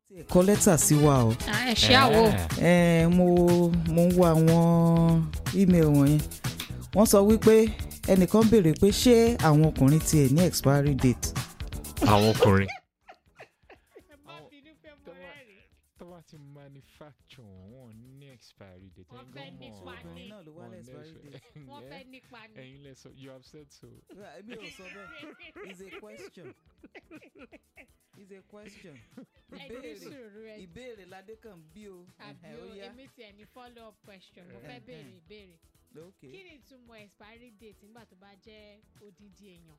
kọ lẹ́tà sí wa o ẹ ṣe àwò Eh, mo mo ń wo àwọn email wọ̀nyẹn wọ́n sọ wípé ẹnìkan béèrè pé ṣé àwọn ọkùnrin tiẹ̀ ní expiry date àwọn ọkùnrin. ẹ má bínú pé mo tó bá- rẹ́rìn tó bá ti manufacture wọn wọn ní expiry date Wọ́n ẹ̀yin fẹ́ gan mọ̀ nípa ọ́. ní. obìnrin náà ló wá Wọ́n ní expiry lẹ́sọ̀- date wọ́n Yeah. fẹ́ nípa ni. ẹ̀yin lẹ sọ you have said so. èmi ò sọ bẹ́ẹ̀ it's a question it's a question ẹ ní ìbéèrè sùúrù ẹ ìbéèrè ládé kan bí o àbí Ẹhẹ́, o ó yá èmi tiẹ̀ ní follow up question mo fẹ́ Ẹhẹ́. béèrè ìbéèrè ok kí ni ìtumọ̀ expiry date nígbà tó bá jẹ́ odidi èèyàn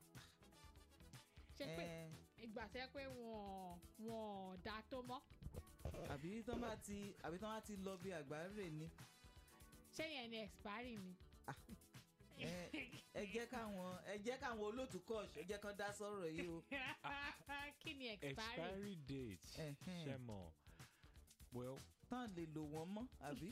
ṣé pé Eh, ìgbà tẹ́ pé wọ́n wọ́n dá tó mọ́ àbí tán bá ti àbí tán bá ti lọ bí àgbáre ni ṣé yẹn ni expiry ni. Eh, ẹ jẹ́ káwọn ẹ jẹ́ káwọn olóòtú kọ́ọ̀ṣì ẹ jẹ́ kán dá sọ̀rọ̀ yìí o kí ni expiry expiry date Ẹhẹ́n. ṣe mọ̀ well tán lè lò wọ́n mọ́ àbí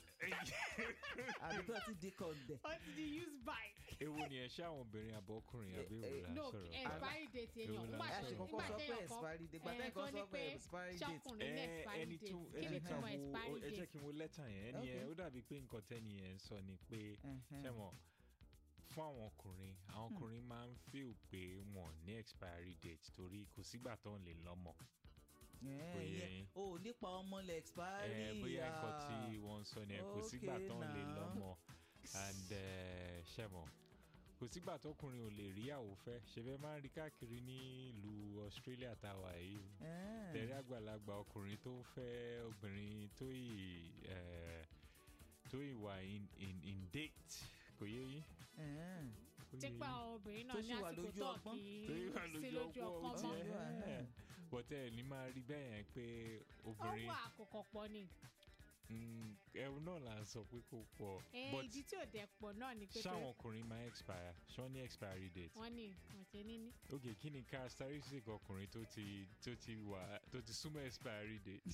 àbí tán ti di kọ̀ǹdẹ̀. ó ti di use by. èwo ni ẹ ṣe àwọn obìnrin àbọ̀kùnrin àbí Eh, èwo la no sọ̀rọ̀ expiry date èèyàn Èwo la nígbà ẹ tó ṣe sọ̀rọ̀? kọ́kọ́ nígbà sọ pé téèyàn kan expiry date gbàtẹ́ eh, kan tó sọ ní pé pé expiry date ṣọkùnrin ní Eh, expiry ẹni date tó kí ẹni ni ká túmọ̀ wo expiry ẹ jẹ́ date. kí n wo lẹ́tà yẹn ẹni yẹn Okay. ó dàbí pé nǹkan tẹ́ni yẹn ń sọ ni pé Ẹhẹ́n. ṣe mọ̀ fún àwọn ọkùnrin àwọn ọkùnrin máa ń feel pé wọn ní expiry date torí kò sígbà tó ń lè lọ́mọ Eh, bóyá ìyẹn- yín. o ò nípa ọmọ lẹ expiry Eh, bóyá nǹkan ah. tí wọ́n ń sọ ni ẹ̀ kò sígbà Okay tó ń lè now. lọ́mọ and eh, ṣe mọ̀ kò sígbà tọkùnrin ò lè rí àwò fẹ́ ṣe fẹ́ máa ń rí káàkiri ní ìlú Australia táwa yìí Eh, tẹ̀rí àgbàlagbà ọkùnrin tó ń fẹ́ obìnrin tó yìí eh, tó yìí wà in, in, in date kò yé yín. eh. kò yé tí yín. pa àwọn obìnrin Tó náà sì ní wà àsìkò lójú tó ọpọ́n. kì tó yìí wà í sí lójú lójú ọpọ́n ọpọ́n ó mọ́. ti mọ́. ẹ̀ bọ́tẹ́ ẹ̀ ní máa rí bẹ́ẹ̀ yẹn pé ó obìnrin wà àkókò pọ̀ ni mm, ẹ̀rù náà là ń sọ pé kò pọ̀ Eh, but ìdí tí ò dẹ̀ pọ̀ náà ni pé ṣáwọn ọkùnrin máa expire ṣọ́ ní expiry date. wọ́n ní wọ́n ṣe níní. ok kí ni characteristic ọkùnrin tó ti tó ti wà tó ti súnmọ́ expiry date.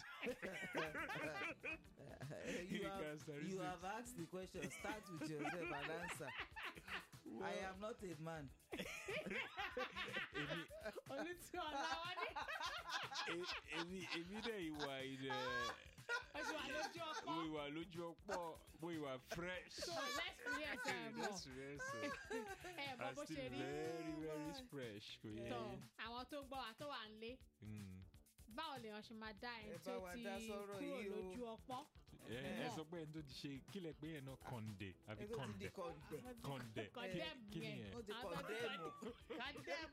Eh, Kí you ni have, you characteristics? have asked the question start with yourself and answer I am not a man èmi olùtú ọ̀la wọn ní e- èmi èmi dẹ̀ ìwà ilẹ̀ oṣù wà lójú ọkọ mo ìwà lójú ọ̀pọ̀ mo ìwà fresh. so lẹ́sìrìẹ́sì ẹ̀ mọ̀ Yes, yes, sir. ẹ̀ mọ̀ I'm bó ṣe still rí very very fresh kò yẹ tọ̀ yín. àwọn tó gbọ́ wa tó wà ń lé Mm. báwo lèèyàn ṣe máa dá ẹni Ẹ tó bá wa ti dá sọ́rọ̀ kúrò yìí o. lójú ọpọ́n ẹ ẹ Yeah. sọ pé ẹni tó ti ṣe kílẹ̀ pé yẹn náà kọ̀ǹdẹ̀ àbí ẹ tó ti di kọ̀ǹdẹ̀ kọ̀ǹdẹ̀ kọ̀ǹdẹ̀ Condemn kí ni yẹn. yẹn. ó ti Àwọn tó ti kọ̀ǹdẹ̀mù condemn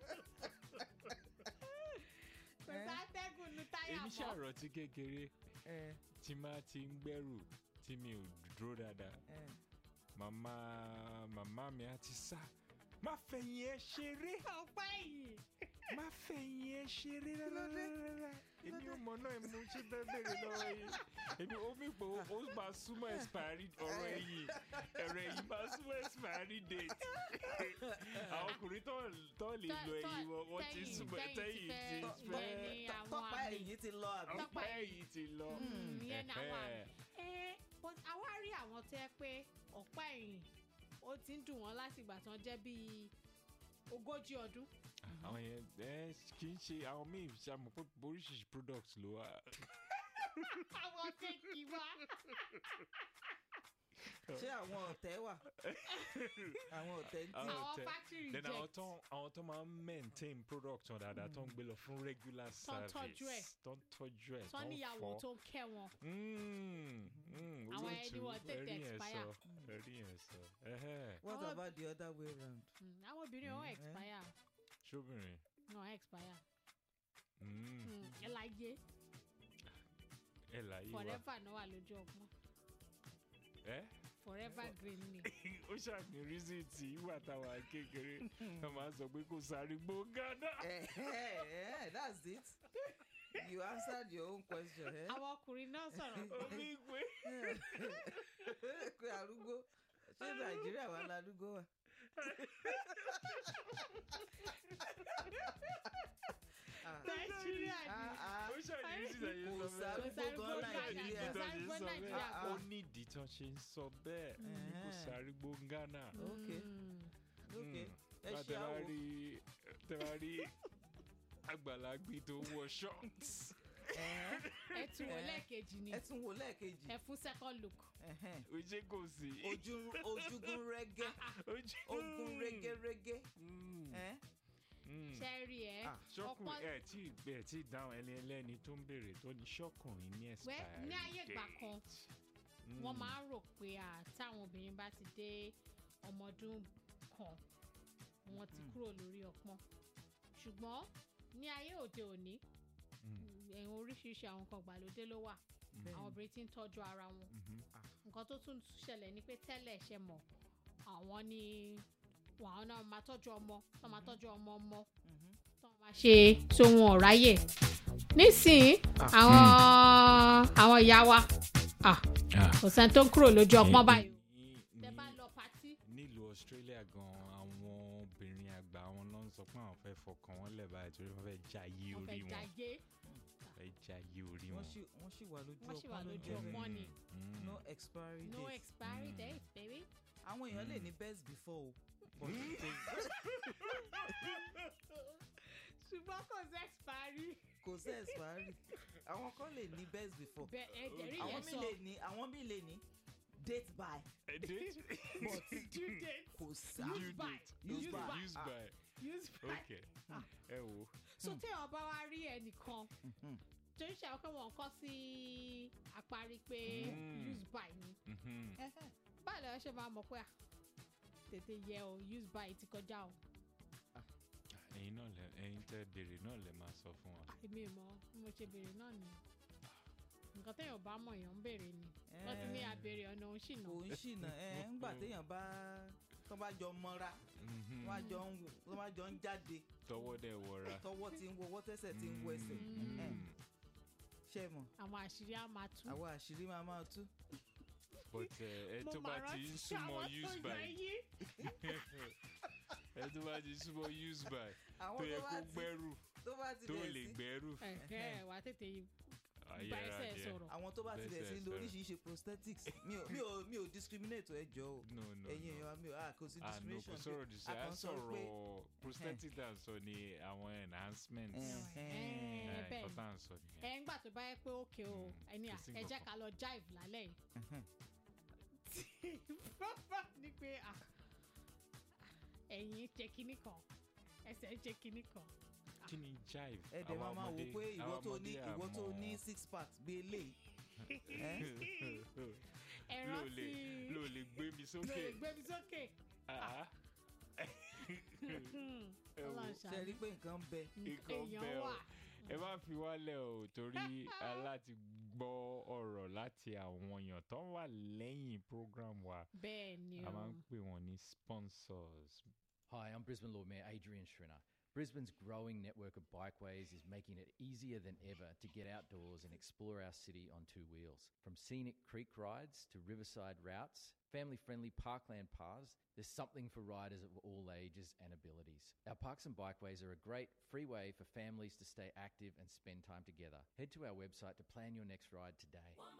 kò Eh. sátẹ́gùn nu táyà èmi mọ́ ṣàròtí kékeré Eh, tí máa ti ń gbẹ́rù tí mi ò dúró dáadáa eh. màmá màmá mi á ti sá má fẹ̀yìn ẹ ṣeré ọ̀pá ẹ̀yìn má fẹ̀yìn ẹ ṣeré rárá èmi ò mọ̀ náà mo ṣe bẹ́ẹ̀ bẹ̀rẹ̀ lọ́wọ́ yìí èmi ó mi pé ó máa súnmọ́ expiry ọ̀rọ̀ ẹ̀yìn ẹ̀rọ ẹ̀yìn máa súnmọ́ expiry date àwọn ọkùnrin tó tó lè lo ẹ̀yìn wọn wọ́n ti tẹ́yìn- súnmọ́ tẹ́yìn tẹ́yìn ti ti fẹ́- fẹ́ ìyẹn ni àwọn tọ́pá àmì. ẹ̀yìn ti lọ àbí Tọ́pá ọ̀pá ẹ̀yìn ti lọ. Mm, ìyẹn ni àwọn àmì. Ẹ̀hẹ́. ẹ but àwa rí àwọn tó yẹ pé ọ̀pá ẹ̀yìn ó ti ń dùn wọ́n láti ìgbà tán jẹ́ bíi ogójì ọdún àwọn yẹn ẹ kì í ṣe àwọn míì ṣàmù pé oríṣiríṣi products ló wà. àwọn kéèkì wá ṣé àwọn ọ̀tẹ̀ wà àwọn ọ̀tẹ̀ ń tì Àwọn àwọn tẹ- factory then àwọn reject tó àwọn tó máa ń maintain product wọn dáadáa tó ń gbé lọ fún regular Tó ń service tọ́jú ẹ̀. tó ń tọ́jú ẹ̀ tó níyàwó fọ́. tó ń kẹ́ wọn Mm, mm, Àwọn olóòtú, ẹni wọ́n tètè ẹ̀rí yẹn expire. sọ, ẹ̀rí yẹn sọ. Ẹhẹ́. what Àwọn- about the other way round Mm, àwọn obìnrin wọn Mm, eh. expire ṣóbìnrin. wọn expire Mm, Mm, ẹ láyé ẹ láyé wa. forever náà wà lójú ọgbọ́n ẹ forever green ni ó ṣàní reason tí ìwà táwa kékeré wọn máa ń sọ pé kò sáré gbó gánà. Eh, eh, eh, that's it you answered your own question eh? àwọn ọkùnrin náà sọ̀rọ̀ pé omi ìgbé. pé arúgbó ṣé nàìjíríà wà ládùúgbò wà. Ah, nàìjíríà ni ah, ah. ó ṣàní reason tí kò sọ bẹ́ẹ̀. sárúgbó gan Kò sárúgbó nàìjíríà Nàìjíríà. ó Nàìjíríà. ní ìdí tán ṣe ń sọ bẹ́ẹ̀ kò Eh. sáré gbó gánà. Okay. Mm. ok ẹ Bá ṣe tẹ bá àwò rí tẹ bá rí àgbàlagbé tó wọ shorts Ẹ̀hẹ́n. ẹ tún wò Eh. lẹ́ẹ̀kejì ni ẹ tún wò lẹ́ẹ̀kejì ẹ fún second look Ẹ̀hẹ́n. ojú kò sí. ojú ojúgun rẹ́gẹ́ ojú ogun rẹ́gẹ́rẹ́gẹ́ Mm, Ẹ̀hẹ́n. mm. ṣẹ́ẹ̀rì ẹ̀ Ah, ṣọ́kùn ọ̀pọ̀- ẹ̀ tí ẹ̀ tí dáhùn ẹni ẹlẹ́ni tó ń béèrè tó ní ṣọ́kùnrin ní wẹ́ expiry ní ayé ìgbà date. kan Mm. wọ́n máa ń rò pé à táwọn obìnrin bá ti dé ọmọ ọdún kan wọ́n ti Mm. kúrò lórí ọpọ́n ṣùgbọ́n ní ayé òde òní Mm, ẹ̀hún oríṣiríṣi àwọn nǹkan ìgbàlódé ló wà Bẹ́ẹ̀ni. àwọn obìnrin ti ń tọ́jú ara wọn mhm. nǹkan tó tún ṣẹlẹ̀ ni pé tẹ́lẹ̀ ṣe mọ̀ àwọn ni àwọn náà máa tọ́jú ọmọ tó máa tọ́jú ọmọ ọmọ Mhm. tó máa ṣe tó wọn ò ráyè nísìnyí àwọn àwọn ìyá wa ah, kò sẹ́ni tó ń kúrò lójú ọpọ́n báyìí Ní- tẹ ní- bá lọ patí nílùú australia gan àwọn obìnrin àgbà wọn ló ń sọ pé àwọn fẹ́ fọkàn wọn lẹ̀ báyìí torí wọ́n fẹ́ jayé wọ́n orí fẹ́ wọn jayé fẹ́ jayé orí wọ́n wọn. sì wọ́n sì wà lójú Wọ́n sì wà ọpọ́n ló lójú jẹ́ ọpọ́n. bẹ́ẹ̀. wọ́n ni. Mm, no expiry no date expiry Mm. date baby. àwọn èèyàn lè Mm. ní best before o but Mm. ṣùgbọ́n kò sí expiry. kò sí expiry àwọn kan lè ní best before bẹ́ẹ̀ ẹ jẹ́rìí àwọn yẹn mi sọ lè ní àwọn mi lè ní date by Ẹ dé? but due date kò sí Use Due by. date. Use Use by. by. Use Ah. by. use by. Okay. ẹ wo. so téèyàn bá wá rí ẹnìkan Mhm. tó ń ṣe àwọn pé wọn kọ́ sí àparí pé Mm. use by ni Mhm. báyìí lọ́wọ́ ṣe máa mọ̀ pé à tètè yẹ o use by ti kọjá o ẹ̀yin náà lẹ ẹ̀yin tẹ́ béèrè náà lẹ máa sọ fún wa. èmi ò mọ̀ bí mo ṣe béèrè náà ni nǹkan téèyàn bá mọ̀ èèyàn ń béèrè ni wọ́n ti ní Eh, àbèrè ọ̀nà òun ṣìnà kò ń ṣìnà ẹ ńgbà téèyàn bá tó bá jọ mọ́ra Mhm. tó bá jọ ń tó bá jọ ń jáde tọwọ́ dẹ̀ wọra. tọwọ́ ti ń wọwọ́ tẹ́sẹ̀ ti ń wọ ẹsẹ̀ Mm. Eh, ṣe mọ̀ àwọn àṣírí á máa tú àwọn àṣírí máa máa tú but ẹ ẹ mo tó máa bá ti ń rántí súnmọ́ àwọn use tó by yẹ yí ẹ tó bá ti súnmọ́ use by àwọn tó yẹ tó bá kó ti gbẹ́rù tó bá ti tó bẹ̀rẹ̀ lè sí gbẹ́rù. ẹ̀hẹ́ wà á tètè bá ayẹra ẹsẹ̀ díẹ̀. sọ̀rọ̀ àwọn tó bá ti bẹ̀rẹ̀ sí Bẹ́sẹ̀ lo sọ̀rọ̀. oríṣiríṣi prosthetics mi ò mi ò mi ò discriminate ẹ jọ o no no ẹ̀yin no. èèyàn wa mi ò ah kò sí ah no kò discrimination sọ̀rọ̀ di sẹ́ a à kàn ń sọ pé- sọ̀rọ̀ prosthetic tá à ń sọ ni àwọn enhancement Eh, Eh, Eh, bẹ́ẹ̀ nǹkan ni. tá à ń sọ nìyẹn. ẹ ń gbà tó bá yẹ pé òkè o Mm, ẹni à kò sí ẹ jẹ́ nǹkan ká lọ jive lálẹ́ yìí Mhm. ni pé à ẹ̀yìn ṣe kinní kan ẹsẹ̀ ṣe kinní kan kí ni jive ẹ dẹ̀ máa máa wò ọmọdé- pé ìwọ àwa tó ní ọmọdé ìwọ tó àmọ́- ní six pack gbé eléyìí ẹ ló rántí lè ló lè gbé mi ló sókè lè gbé mi sókè Ah, ẹ wò, Ọlọ́run ṣe ṣàánú. rí pé nǹkan ń bẹ nǹkan èèyàn bẹ́ẹ̀ o. wà ẹ má fi wálẹ̀ o torí aláti gbọ́ ọ̀rọ̀ láti àwọn èèyàn tó wà lẹ́yìn program wa bẹ́ẹ̀ ni a o máa ń pè wọ́n ní sponsors. Hi, I'm Brisbane Lord Mayor Adrian Schrinner. Brisbane's growing network of bikeways is making it easier than ever to get outdoors and explore our city on two wheels. From scenic creek rides to riverside routes, family friendly parkland paths, there's something for riders of all ages and abilities. Our parks and bikeways are a great free way for families to stay active and spend time together. Head to our website to plan your next ride today.